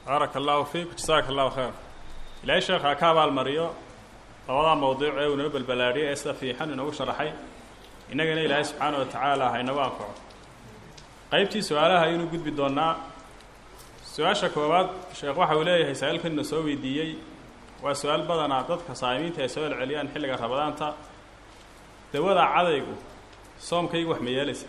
baaraka allahu fiik jasaaka allahu khayr ilaahay sheekha ha ka abaalmariyo labadaa mawduuc ee uu inoo balbalaadhiyay ee sida fiixan inoogu sharaxay innagana ilaahay subxaana wa tacaala ha inagu anfaco qaybtii su-aalaha ayaynu gudbi doonnaa su-aasha koowaad sheekh waxa uu leeyahay saa-iilkanina soo weydiiyey waa su-aal badanaa dadka saa'imiinta ay soo celceliyaan xilliga rabadaanta dawada cadaygu soomkaygu wax ma yeelaysa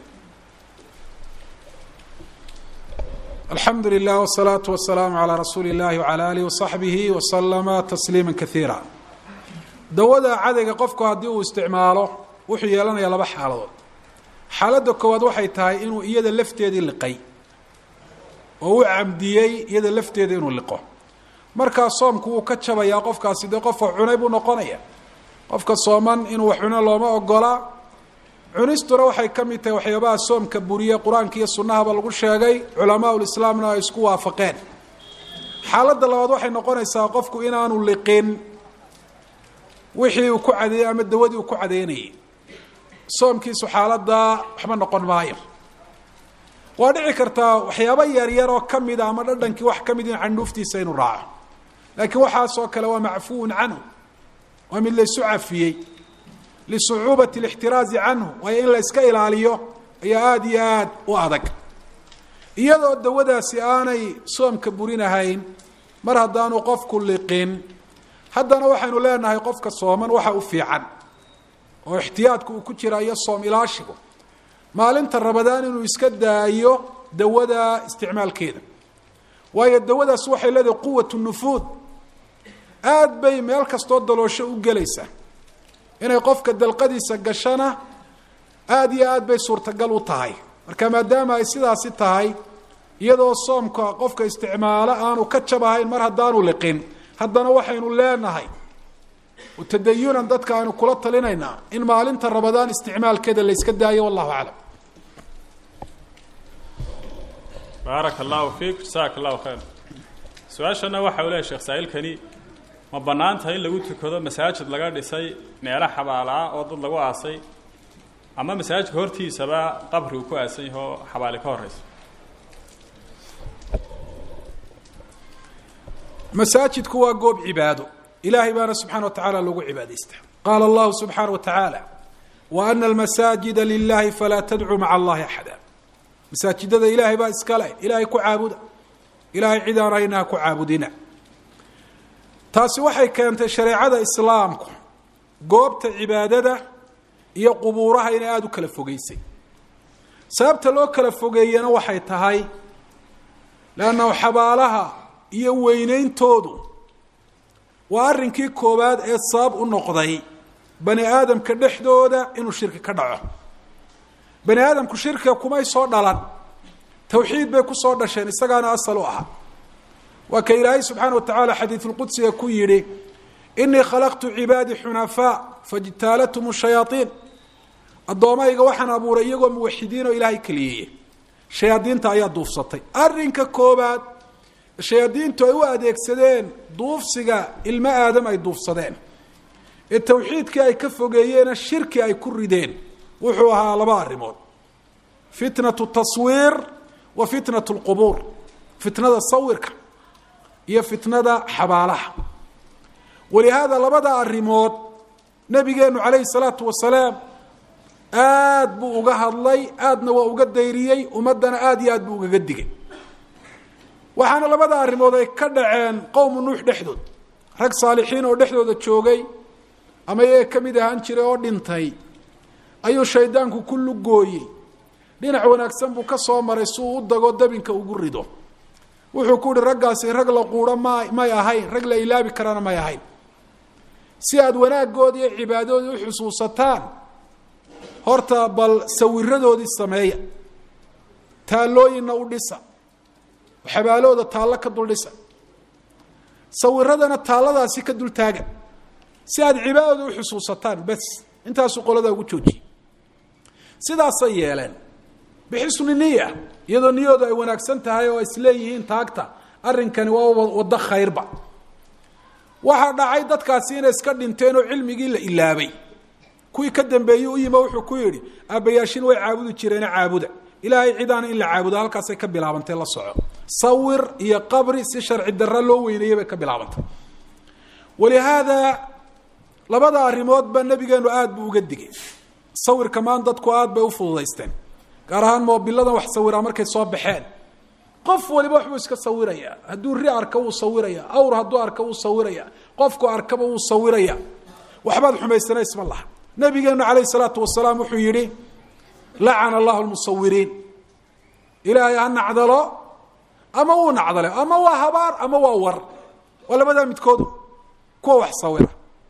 alxamdu lilah wsalaatu wasalaamu calaa rasuuli illahi wcala alihi wasaxbihi wasalama tasliima kaiira dawada cadayga qofku haddii uu isticmaalo wuxuu yeelanayaa laba xaaladood xaaladda koowaad waxay tahay inuu iyada lafteedii liqay oo u camdiyey iyada lafteeda inuu liqo markaa soomku wuu ka jabayaa qofkaasi dee qofa cunay buu noqonaya qofka sooman inuu wax cuno looma ogolaa cunistuna waxay ka mid tahay waxyaabaha soomka buriye qur-aanka iyo sunnahaba lagu sheegay culamaa ulislaamna ay isku waafaqeen xaaladda labaad waxay noqonaysaa qofku inaanu liqin wixii uu ku cadeeyey ama dawadii uu ku cadeynayay soomkiisu xaaladdaa waxba noqon maayo waa dhici kartaa waxyaaba yaryar oo ka mida ama dhadhankii wax ka mid in candhuuftiisa inuu raaco laakiin waxaasoo kale waa macfuun canhu waa mid laysu cafiyey lisucuubati alixtiraazi canhu waayo in la yska ilaaliyo ayaa aada iyo aad u adag iyadoo dawadaasi aanay soomka burinahayn mar haddaanu qofku liqin haddana waxaynu leenahay qofka sooman waxa u fiican oo ixtiyaadku uu ku jira iyo soom ilaashigu maalinta rabadaan inuu iska daayo dawada isticmaalkeeda waayo dawadaas waxay leedahay quwat nufuud aada bay meel kastoo daloosho u gelaysaa inay qofka dalqadiisa gashana aada iyo aad bay suurtagal u tahay marka maadaama ay sidaasi tahay iyadoo soomka qofka isticmaalo aanu ka jabahayn mar haddaanu liqin haddana waxaynu leenahay tadayunan dadka aynu kula talinaynaa in maalinta rabadaan isticmaalkeeda la yska daayo wallahu aclam baaraka allahu fiik jasaaka allahu khayr su-aashana waxa uu leehay sheekh saa-iilkani ma bannaan tahay in lagu tukado masaajid laga dhisay meelo xabaalaa oo dad lagu aasay ama masaajidka hortiisaba qabri uu ku aasan yaho xabaali ka horeysa masaajidku waa goob cibaado ilahay baana subxana wa tacala lagu cibaadaysta qaala allahu subxaana wa tacaala wa ana almasaajida lilahi falaa tadcuu maca allahi axada masaajidada ilaahay baa iska leh ilaahay ku caabuda ilaahay cid aan hayna ha ku caabudina taasi waxay keentay shareecada islaamku goobta cibaadada iyo qubuuraha inay aada u kala fogeysay sababta loo kala fogeeyena waxay tahay leannahu xabaalaha iyo weyneyntoodu waa arrinkii koowaad ee sabab u noqday bani aadamka dhexdooda inuu shirki ka dhaco bani aadamku shirkiga kumay soo dhalan tawxiid bay kusoo dhasheen isagaana asal u ahaa waa ka ilaahay subxaana wa tacaala xadiidulqudsiga ku yidhi inii khalaqtu cibaadii xunafaa fajtaalathum shayaaiin addoomayga waxaan abuuray iyagoo muwaxidiin oo ilaahay keliyeeye shayaadiinta ayaa duufsatay arrinka koobaad shayaadiintu ay u adeegsadeen duufsiga ilmo aadam ay duufsadeen ee tawxiidkii ay ka fogeeyeena shirki ay ku rideen wuxuu ahaa laba arrimood fitnatu taswiir wa fitnatu lqubuur fitnada sawirka iyo fitnada xabaalaha walihaada labada arrimood nabigeenu calayhi salaatu wasalaam aad buu uga hadlay aadna waa uga dayriyey ummaddana aada iyo aad buu ugaga digay waxaana labada arrimood ay ka dhaceen qowmu nuux dhexdood rag saalixiin oo dhexdooda joogay ama iyaga ka mid ahaan jiray oo dhintay ayuu shaydaanku ku lugooyey dhinac wanaagsan buu ka soo maray si uu u dago dabinka ugu rido wuxuu ku uhi raggaasi rag la quuro ma may ahayn rag la ilaabi karana may ahayn si aada wanaaggoodi iyo cibaadadoodii u xusuusataan horta bal sawiradoodii sameeya taallooyinna u dhisa xabaalooda taallo ka dul dhisa sawiradana taalladaasi ka dul taaga si aada cibaadada u xusuusataan bes intaasuu qoladaa ugu joojiyey sidaasay yeeleen bixisni niya iyadoo niyoodu ay wanaagsan tahay oo isleeyihiin taagta arrinkani waa waddo khayrba waxaa dhacay dadkaasi inay iska dhinteen oo cilmigii la ilaabay kuwii ka dambeeyey u yimo wuxuu ku yidhi aabbayaashin way caabudi jireene caabuda ilaahay cidaana in la caabudo halkaasay ka bilaabantay la soco sawir iyo qabri si sharci darra loo weyneeyey bay ka bilaabantay walihaada labada arrimoodba nabigeenu aada buu uga digay sawirka maan dadku aada bay u fududaysteen gaar ahaan moobiladan wax sawiraa markay soo baxeen qof waliba waxbuu iska sawiraya hadduu ri arka wuu sawiraya awr hadduu arka wuu sawiraya qofku arkaba wuu sawiraya waxbaad xumaysana isma laha nabigeenu calayh salaatu wasalaam wuxuu yihi lacana allahu lmusawiriin ilaahay ha nacdalo ama wuu nacdale ama waa habaar ama waa war waa labadaa midkoodu kuwa wax sawira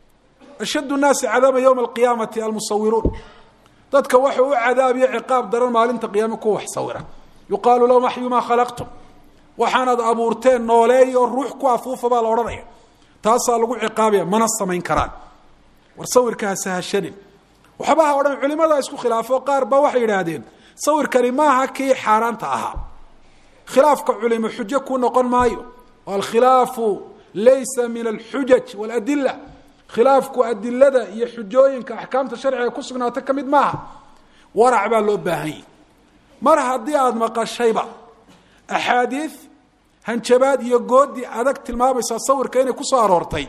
ashad nnaasi cadaaba ywma alqiyaamati almusawiruun dadka waxuu u cadaabiyo ciqaab daran maalinta qiyaame kuwa wax sawira yuqaalu lahum axyu maa khalaqtum waxaanaad abuurteen nooleeyo ruux ku afuufa baa la odhanaya taasaa lagu ciqaabaya mana samayn karaan war sawirka ha sahashanin waxba ha odhan culimadaa isku khilaafo qaar ba waxay yidhaahdeen sawirkani maaha kii xaaraanta ahaa khilaafka culimo xujo ku noqon maayo alkhilaafu laysa min alxujaj waladila khilaafku adilada iyo xujooyinka axkaamta sharciga ku sugnaata ka mid maaha warac baa loo baahanyay mar haddii aada maqashayba axaadiid hanjabaad iyo goodi adag tilmaamaysaa sawirka inay ku soo aroortay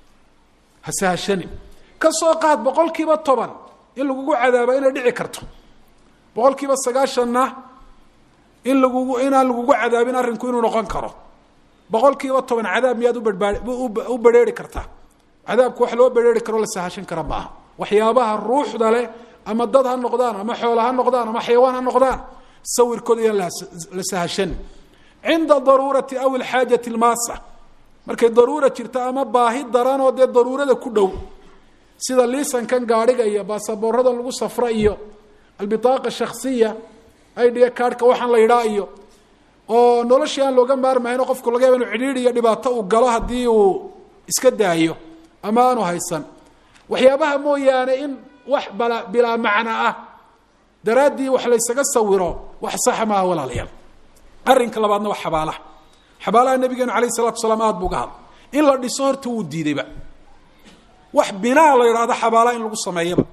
ha sahashanin ka soo qaad boqol kiiba toban in lagugu cadaaba inay dhici karto boqol kiiba sagaashanna in lagugu inaan lagugu cadaabin arrinku inuu noqon karo boqol kiiba toban cadaab miyaad ubaa u berheeri kartaa cadaabku wax loo berheeri karo la sahashan kara maaha waxyaabaha ruuxda leh ama dad ha noqdaan ama xoola ha noqdaan ama xayawaan ha noqdaan sawirkooda iyaan la sahashan cinda daruurati aw ilxaajati lmaasa markay daruura jirto ama baahi daran oo dee daruurada ku dhow sida liisankan gaadhiga iyo baasaboorada lagu safro iyo albitaaqa shaksiya idhiga kaadhka waxaan la yidhaa iyo oo noloshii aan looga maarmayno qofku laga yaba inu cidhiidh iyo dhibaato uu galo haddii uu iska daayo ama aanu haysan waxyaabaha mooyaane in wax bala bilaa macna ah daraaddii wax laysaga sawiro wax saxa maaha walaalayaal arrinka labaadna waa xabaalaha xabaalaha nabigeenu alayh salatu salaam aada bu uga hadla in la dhiso horta wuu diidayba wax binaa la yidhahdo xabaalaha in lagu sameeyaba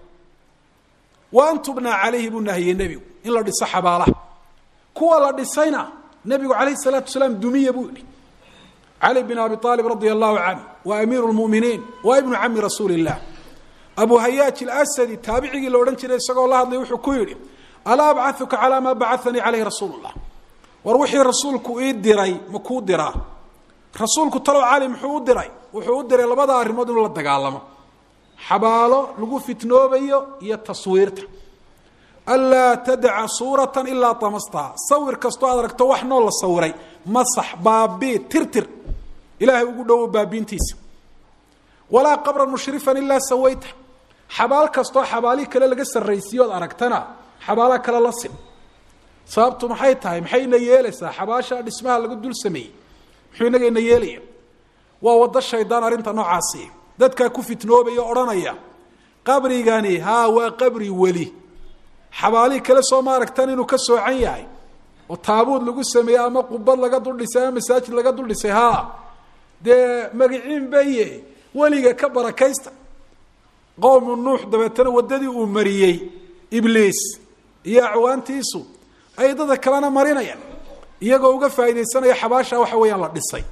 wa an tubnaa calayhi buu nahiyey nebigu in la dhiso xabaalaha kuwa la dhisayna nebigu calayh salaatu salaam dumiya buu yihi cali bin abi aalib radia allahu canhu wa amiiru lmuminiin wa ibnu cami rasuuli illah abu hayaaj ilasadi taabicigii la odhan jiray isagoo la hadlay wuxuu ku yidhi alaa abcauka calaa maa bacanii caleyhi rasuulu llah war wixii rasuulku ii diray ma kuu diraa rasuulku talow cali muxuu u diray wuxuu u diray labada arrimood inuu la dagaalamo xabaalo lagu fitnoobayo iyo taswiirta anlaa tadaca suuratan ilaa tamastaha sawir kastoo aad aragto wax noo la sawiray masax baabii tirtir ilaahay ugu dhowo baabiintiisa walaa qabran mushrifan ilaa sawayta xabaal kastoo xabaalii kale laga sarraysiiyo od aragtana xabaala kale la sim sababtu maxay tahay maxayna yeelaysaa xabaasha dhismaha laga dul sameeyey muxuu inagayna yeelaya waa waddo shaydaan arrinta noocaasi dadkaa ku fitnoobaya odhanaya qabrigani haa waa qabri weli xabaalihii kale soo ma aragtan inuu ka soocan yahay oo taabuud lagu sameeyey ama qubad laga dul dhisay ama masaajid laga dul dhisay haa dee magiciin baye weliga ka barakaysta qowmu nuux dabeetana waddadii uu mariyey ibliis iyo acwaantiisu ay dada kalena marinayaan iyagoo uga faaidaysanaya xabaasha waxa weeyaan la dhisay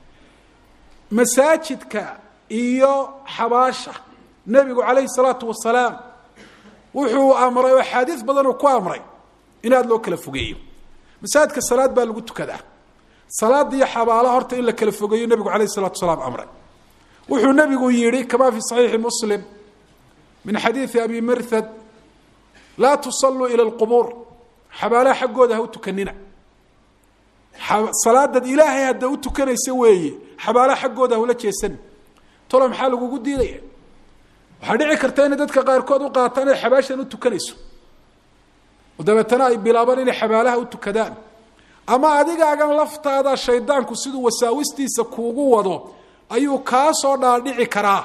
masaajidka iyo xabaasha nebigu calayhi salaatu wasalaam wuxuu amray oo axaadiis badan uu ku amray in aada loo kala fogeeyo masaajidka salaad baa lagu tukadaa salaada iyo xabaalaha horta in la kala fogeeyo nebigu calayhi salatu wasalaam amray wuxuu nebigu yihi kama fi saxiixi muslim min xadiidi abi mirhad laa tusalluu ila lqubuur xabaalaha xaggooda ha u tukanina salaadad ilaahay hadda u tukanaysa weeye xabaalaha xaggooda hula jeesan tolo maxaa lagugu diidaya waxaa dhici karta inay dadka qaarkood u qaataan inay xabaashan u tukanayso oo dabeetana ay bilaabaan inay xabaalaha u tukadaan ama adigaagan laftaada shaydaanku siduu wasaawistiisa kuugu wado ayuu kaa soo dhaadhici karaa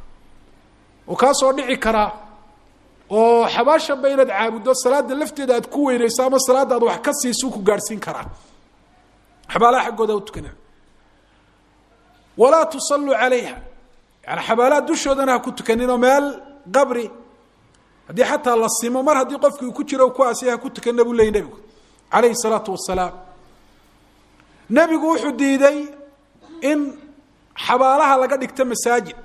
oo kaa soo dhici karaa oo xabaashanba inaad caabuddo salaada lafteeda aad ku weynayso ama salaada aad wax ka siisu ku gaadhsiin karaa xabaalaha xaggooda u tukana walaa tusalluu calayha yani xabaalaha dushoodana ha ku tukaninoo meel qabri haddii xataa la simo mar haddii qofkii ku jiro ku aasiya ha ku tukanina buu leeyay nebigu calayhi salaatu wasalaam nebigu wuxuu diiday in xabaalaha laga dhigto masaajid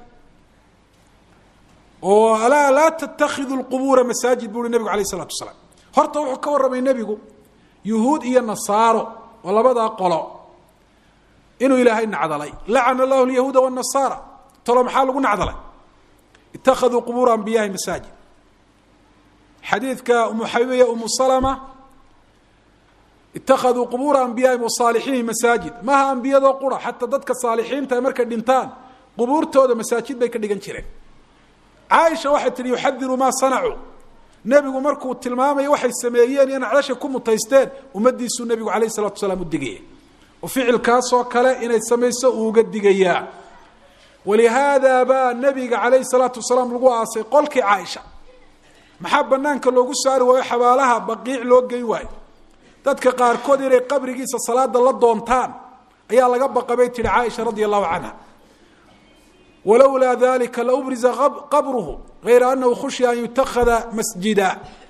oo alaa laa tatakhidu lqubuura masaajid buu uhi nebigu alayh isalatu wasalaam horta wuxuu ka warramay nebigu yuhuud iyo nasaaro oo labadaa qolo inuu ilaahay nacdalay lacana allahu lyahuuda wanasaara talo maxaa lagu nacdalay ittakhaduu qubuura anbiyahi masaajid xadiidka umu xabiibiya umu salama ittakhaduu qubuura anbiyaahim wasaalixiinihim masaajid maaha ambiyadoo qura xataa dadka saalixiinta markay dhintaan qubuurtooda masaajid bay ka dhigan jireen caaisha waxay tihi yuxadiru maa sanacuu nebigu markuu tilmaamayo waxay sameeyeen iyo nacdasha ku mutaysteen ummadiisuu nebigu alayh isalatu wasalaam u digaya oo ficilkaasoo kale inay samayso uu uga digayaa walihaada baa nebiga calayhi salaatu wasalaam lagu aasay qolkii caaisha maxaa banaanka loogu saari waayo xabaalaha baqiic loo gey waayo dadka qaarkood inay qabrigiisa salaada la doontaan ayaa laga baqa bay tihi caaisha radia allahu canha walowlaa dalika laubriza qabruhu gayra anahu khushiya an yutakhada masjida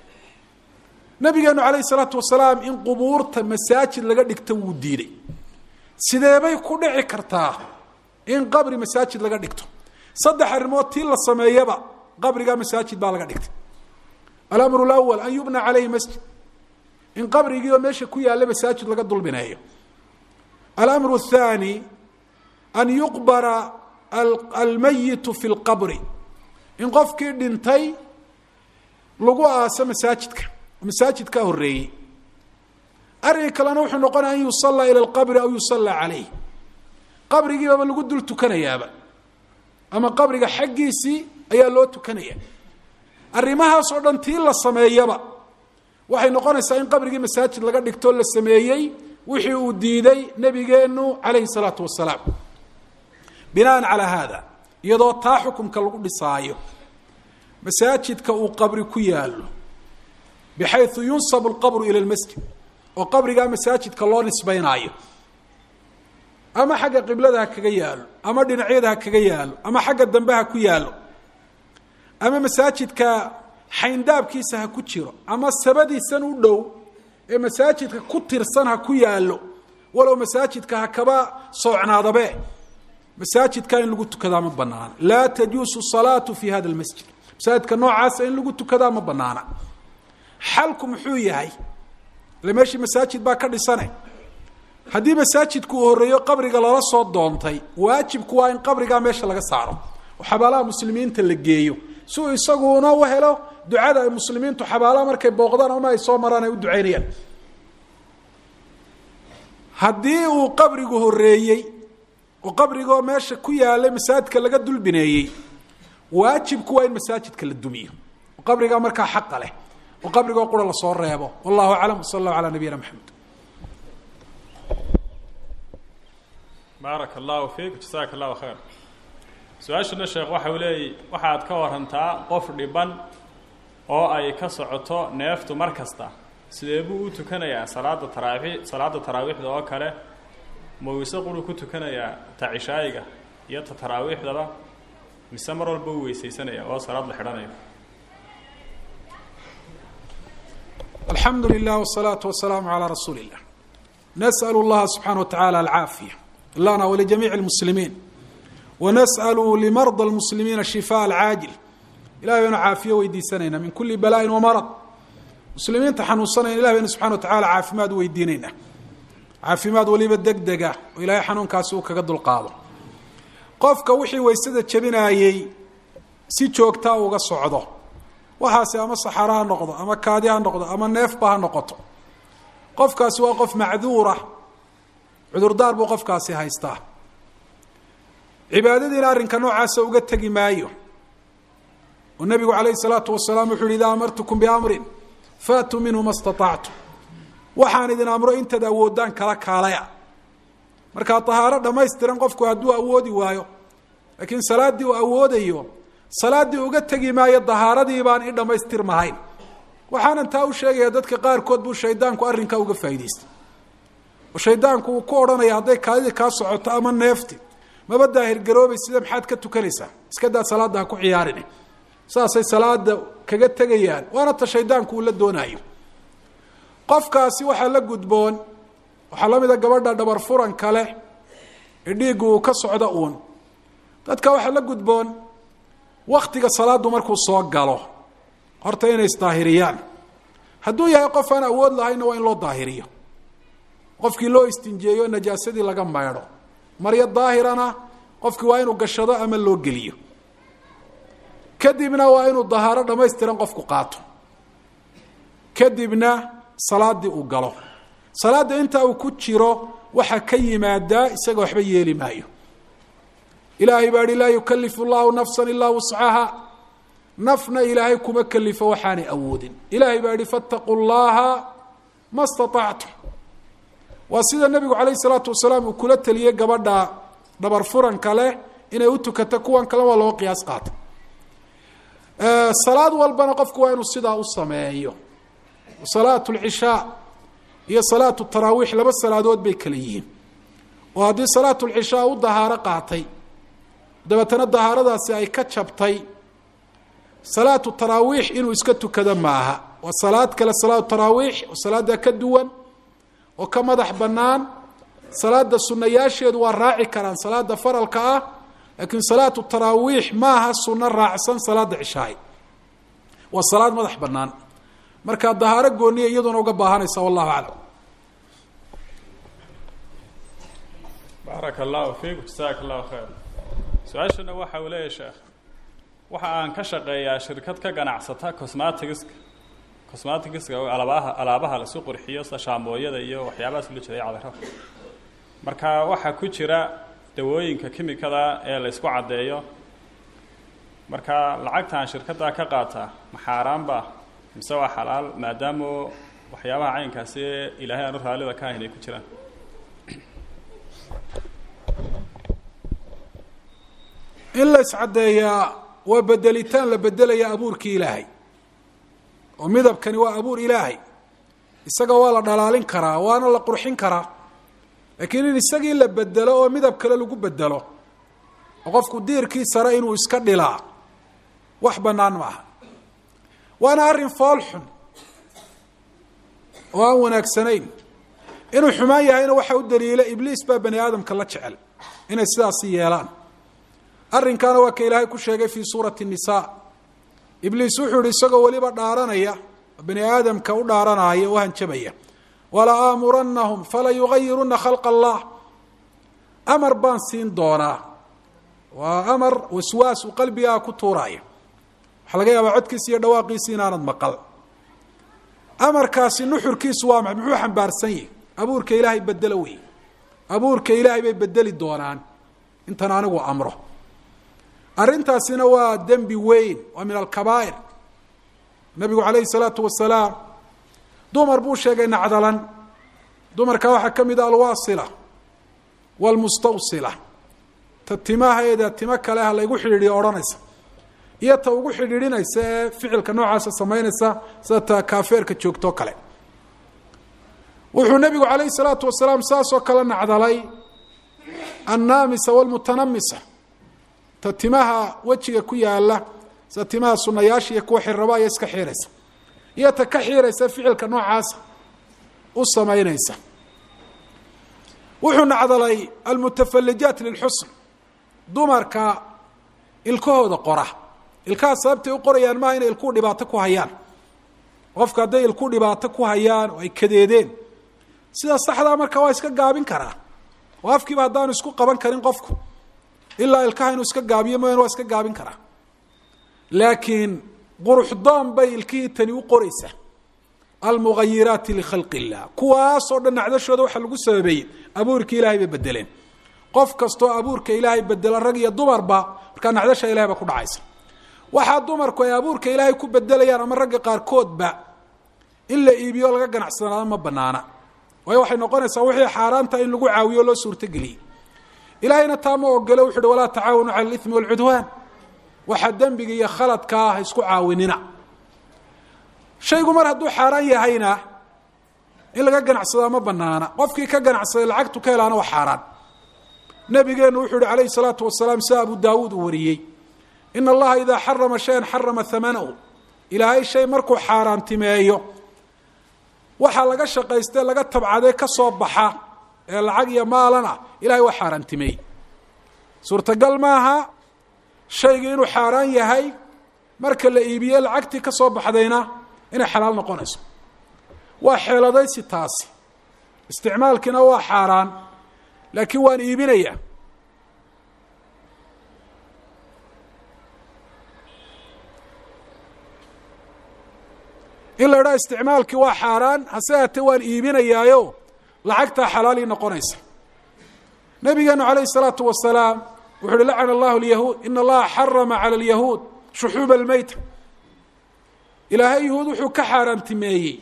nabigeenu calayhi salaatu wasalaam in qubuurta masaajid laga dhigto wuu diiday sideebay ku dhici kartaa in qabri masaajid laga dhigto saddex arrimood tii la sameeyaba qabrigaa masaajid baa laga dhigtay alamru lawal an yubna caleyhi masjid in qabrigiioo meesha ku yaalla masaajid laga dulbineeyo alamru athani an yuqbara almayitu fi lqabri in qofkii dhintay lagu aaso masaajidka masaajidkaa horeeyey arrinka kalena wuxuu noqonaya an yusallaa ila alqabri aw yusallaa caleyh qabrigiibaba lagu dul tukanayaaba ama qabriga xaggiisii ayaa loo tukanaya arrimahaas oo dhan tii la sameeyaba waxay noqonaysaa in qabrigii masaajid laga dhigtoo la sameeyey wixii uu diiday nebigeenu calayhi salaatu wasalaam binaan calaa haada iyadoo taa xukumka lagu dhisaayo masaajidka uu qabri ku yaallo bixayu yunsabu alqabru ila lmasjid oo qabrigaa masaajidka loo nisbaynaayo ama xagga qiblada ha kaga yaalo ama dhinacyada ha kaga yaalo ama xagga dambe ha ku yaalo ama masaajidka xayndaabkiisa ha ku jiro ama sabadiisan u dhow ee masaajidka ku tirsan ha ku yaalo walow masaajidka ha kaba soocnaadabe masaajidka in lagu tukadaa ma banaana laa tajuusu salaatu fi hada lmasjid masaajidka noocaasa in lagu tukadaa ma banaana xalku muxuu yahay ile meeshii masaajid baa ka dhisane haddii masaajidku uu horreeyo qabriga lala soo doontay waajibku waa in qabrigaa meesha laga saaro oo xabaalaha muslimiinta la geeyo si uu isaguna u helo ducada ay muslimiintu xabaalaha markay booqdaan ama ay soo maraan ay u ducaynayaan haddii uu qabrigu horreeyey oo qabrigoo meesha ku yaalay masaajidka laga dulbineeyey waajibku waa in masaajidka la dumiyo oo qabrigaa markaa xaqa leh oo qabrigoo qura lasoo reebo wallahu aclam wsala allahu calaa nabiyina maxamed baaraka allahu fiik jasaaka allahu khayr su-aashana sheekh waxa uu leeyay waxaad ka warantaa qof dhiban oo ay ka socoto neeftu mar kasta sidee buu u tukanayaa salaada taraawi salaada taraawiixda oo kale ma weyse quru ku tukanayaa ta cishaayiga iyo ta taraawiixdaba mise mar walba u weysaysanaya oo salaad la xidhanayo alxamdu lilah wsalaatu wasalaamu calaa rasuuli illah nas'al llaha subxana wa tacala alcaafiya lana walijamiici lmuslimiin wanas'alu limarda lmuslimiina shifaa alcaajil ilahay baynu caafiyo weydiisanaynaa min kuli bala'in wamarad muslimiinta xanuunsanayna ilah baynu subxana wa tacala caafimaad weydiinaynaa caafimaad weliba deg dega oo ilaahay xanuunkaasi uu kaga dulqaado qofka wixii waysada jebinaayey si joogtaa uga socdo waxaasi ama saxaro ha noqdo ama kaadi ha noqdo ama neefba ha noqoto qofkaasi waa qof macduura cudurdaar buu qofkaasi haystaa cibaadadiina arrinka noocaasa uga tegi maayo oo nebigu calayhi salaatu wasalaam wuxu uhi idaa amartukum biamrin faatuu minhu ma staطactum waxaan idin amro intaad awoodaan kala kaalaya markaa tahaaro dhammaystiran qofku hadduu awoodi waayo laakiin salaaddii uu awoodayo salaaddii uga tegi maayo dahaaradii baan i dhammaystirmahayn waxaanan taa u sheegaya dadka qaarkood buu shaydaanku arrinkaa uga faa'idaystay oo shaydaanku uu ku odhanaya hadday kaadidii kaa socoto ama neefti maba daahirgaroobay sida maxaad ka tukanaysaa iska daa salaadda ha ku ciyaarin saasay salaada kaga tegayaan waana ta shaydaanku uu la doonaayo qofkaasi waxaa la gudboon waxaa la mid a gabadha dhabar furanka leh ee dhiiggu uu ka socdo uun dadka waxaa la gudboon waktiga salaadu markuu soo galo horta inay isdaahiriyaan hadduu yahay qof aan awood lahaynna waa in loo daahiriyo qofkii loo istinjeeyo najaasadii laga maydho maryo daahirana qofkii waa inuu gashado ama loo geliyo kadibna waa inuu dahaaro dhamaystiran qofku qaato kadibna salaadii uu galo salaada intaa uu ku jiro waxaa ka yimaadaa isaga waxba yeeli maayo ilaahay baa hi laa yukalifu llahu nafsa ilaa wuscaha nafna ilaahay kuma kelifo waxaanay awoodin ilaahay baa yihi fattaquu llaha ma staطactum waa sida nebigu calayh isalaatu wasalaam uu kula teliyey gabadha dhabar furanka leh inay u tukato kuwan kale waa loo qiyaas qaata salaad walbana qofku waa inuu sidaa u sameeyo salaat lcishaa iyo salaatu taraawiix laba salaadood bay kala yihiin oo haddii salaatu lcishaa u dahaaro qaatay dabeetana dahaaradaasi ay ka jabtay salaatu taraawiix inuu iska tukado maaha waa salaad kale salaatu taraawiix oo salaada ka duwan oo ka madax bannaan salaada sunayaasheedu waa raaci karaan salaada faralka ah laakiin salaatu taraawiix maaha suno raacsan salaada cishaay waa salaad madax bannaan markaa dahaaro gooniya iyaduna uga baahanaysa wallahu aclam baaraka allahu fiikum jasaaka allahu khayr su-aashana waxa uu leeyahay sheekh waxa aan ka shaqeeyaa shirkad ka ganacsata cosmatigiska cosmatigiska alaabaha alaabaha lasu qurxiyo sida shaambooyada iyo waxyaabahaas loo jeeday cadaro marka waxaa ku jira dawooyinka kimikada ee la ysku caddeeyo marka lacagtaan shirkaddaa ka qaataa ma xaaraanba mise waa xalaal maadaama waxyaabaha caynkaasi ilaahay aanu raallida ka ahayn ay ku jiraan in la iscaddeeyaa waa bedelitaan la bedelaya abuurkii ilaahay oo midabkani waa abuur ilaahay isaga waa la dhalaalin karaa waana la qurxin karaa laakiin in isagii la bedelo oo midab kale lagu bedelo oo qofku diirkii sare inuu iska dhilaa wax bannaan ma aha waana arrin fool xun oo aan wanaagsanayn inuu xumaan yahayna waxa u daliila ibliis baa bani aadamka la jecel inay sidaasi yeelaan arrinkaana waa ka ilaahay ku sheegay fii suurati الnisa ibliis wuxuu yihi isagoo weliba dhaaranaya bani aadamka u dhaaranaya u hanjabaya wala aamuranahum fala yugayiruna khalq allah amar baan siin doonaa waa amar waswaas uu qalbigaa ku tuuraya waxaa laga yaabaa codkiisi iyo dhawaaqiisi inaanad maqal amarkaasi nuxurkiisu waa maxay muxuu xambaarsan yahi abuurka ilaahay bedelo wey abuurka ilaahay bay bedeli doonaan intan anigu amro arrintaasina waa dembi weyn waa min alkabaa'ir nabigu calayhi salaatu wasalaam dumar buu sheegay nacdalan dumarka waxaa ka mid a alwaasila waalmustawsila ta timaheeda timo kale ha laygu xidhiidhiyo odhanaysa iyo ta ugu xidhiidhinaysa ee ficilka noocaasa samaynaysa sida ta kaafeerka joogtoo kale wuxuu nabigu calayhi salaatu wasalaam saasoo kale nacdalay annaamisa waalmutanamisa ta timaha wejiga ku yaala sida timaha sunayaasha iyo kuwa xirraba aya iska xiiraysa iyo ta ka xiiraysa ficilka noocaasa u samaynaysa wuxuu nacdalay almutafalijaat lilxusn dumarka ilkahooda qora ilkaha sababtay u qorayaan maaha inay ilkuu dhibaato ku hayaan qofka hadday ilku dhibaato ku hayaan oo ay kadeedeen sida saxdaa marka waa iska gaabin karaa oo afkiiba haddaanu isku qaban karin qofku ilaa ilkaha inuu iska gaabiyo mooyaan waa iska gaabin karaa laakiin quruxdoon bay ilkihii tani u qoraysaa almugayiraati likhalqi illah kuwaasoo dhan nacdashooda waxaa lagu sababeeyey abuurka ilaahay bay bedeleen qof kastoo abuurka ilaahay bedela rag iyo dumarba markaa nacdasha ilahay baa ku dhacaysa waxaa dumarku ay abuurka ilaahay ku bedelayaan ama ragga qaarkoodba in la iibiyo laga ganacsanaado ma banaana waayo waxay noqonaysaa wixii xaaraanta in lagu caawiyo loo suurtogeliyey ilaahayna taa ma ogole wuxu uhi walaa tacaawanu cala alimi walcudwaan waxaa dembiga iyo khaladka ah isku caawinina shaygu mar hadduu xaaraan yahayna in laga ganacsadaa ma banaana qofkii ka ganacsaday lacagtu ka helaana waa xaaraan nabigeenu wuxuu yihi calayhi salaatu wasalaam sida abu daawuud uu wariyey ina allaha idaa xarama shayan xarama hamanahu ilaahay shay markuu xaaraantimeeyo waxaa laga shaqaystee laga tabcadee ka soo baxa ee lacag iyo maalana ilahay waa xaaraantimeeyey suurtagal maaha shayga inuu xaaraan yahay marka la iibiye lacagtii ka soo baxdayna inay xalaal noqonayso waa xeeladaysi taasi isticmaalkiina waa xaaraan laakiin waan iibinaya in la idhaha isticmaalkii waa xaaraan hase haatee waan iibinayaayo lacagtaa xalaalii noqonaysa nabigeenu calayhi الsalaatu wasalaam wuxu uhi lacana allahu lyahuud in allaha xarama calى اlyahuud shuxuuba almeyta ilaahay yahuud wuxuu ka xaaraantimeeyey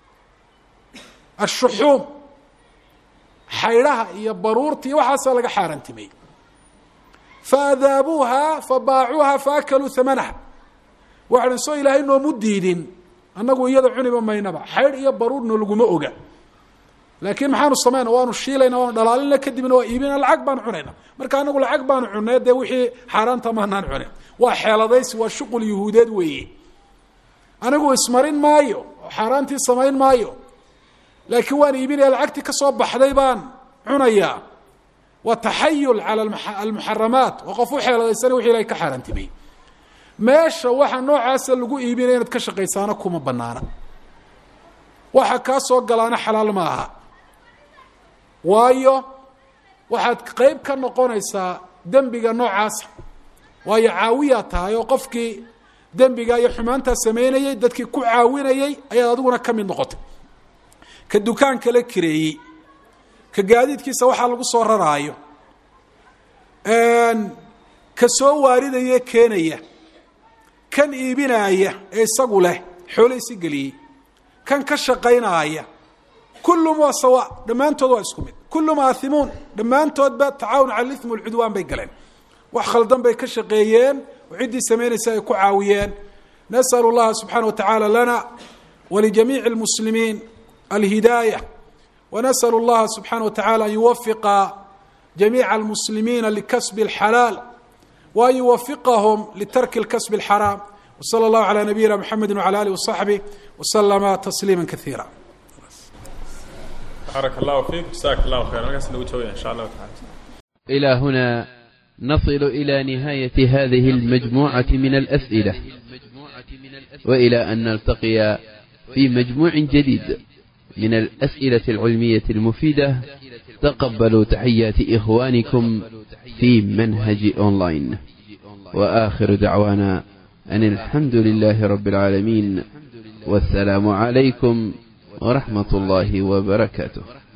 ashuxuum xaydhaha iyo baruurta iyo waxaasaa laga xaaraantimeeyey faadaabuuha fabaacuuha faakaluu hamanaha waxaan soo ilaahay noomu diidin annagu iyada cuniba maynaba xaydh iyo baruurna laguma oga laakiin maxaanu samayna waanu shiilayna waanu dhalaalina kadibna waa iibina lacag baanu cunayna marka anagu lacag baanu cunay dee wixii xaaraanta maanaan cunin waa xeeladaysi waa shuqul yuhuudeed weeye anigu ismarin maayo oo xaaraantii samayn maayo laakiin waan iibinaya lacagtii ka soo baxday baan cunayaa waa taxayul cala almuxaramaat waa qof u xeeladaysana wixi ilahay ka xaaraantimeyey meesha waxa noocaasa lagu iibinaya inaad ka shaqaysaana kuma banaana waxa kaa soo galaana xalaal ma aha waayo waxaad qeyb ka noqonaysaa dembiga noocaasa waayo caawiyaa tahay oo qofkii dembiga iyo xumaantaa sameynayey dadkii ku caawinayey ayaad adiguna ka mid noqotay ka dukaan kala kireeyey ka gaadiidkiisa waxaa lagu soo raraayo ka soo waaridaya keenaya kan iibinaaya ee isagu leh xoolahisi geliyey kan ka shaqaynaaya kullum waa sawa dhammaantood waa isku mid kullum aathimuun dhammaantoodba tacaawun cala ithmi walcudwaan bay galeen wax khaldan bay ka shaqeeyeen oo ciddii samaynaysa ay ku caawiyeen nas'al اllaha subxaana wa tacaala lana walijamiici اlmuslimiin alhidaayة wanasأl اllaha subxaana wa tacala an yuwafiqa jamiica almuslimiina likasbi اlxalaal وأn yuwafiqahm litarki اlkasb الxaraam وslى اllahu عalى nabiyina mxamedi وعlى alih وصaxbih وslma تsliima kaثiira baarak allahu fiik jasaak allahu khayr halkaas nagu joogaya insha allahu taala إلى هنا نصل إلى نهاية هذه المجموعة من الأسئلة وإلى أن نلتقي في مجموع جديد من الأسئلة العلمية المفيدة تقبلوا تحيات إخوانكم في منهج أونلاين وآخر دعوانا أن الحمد لله رب العالمين والسلام عليكم ورحمة الله وبركاته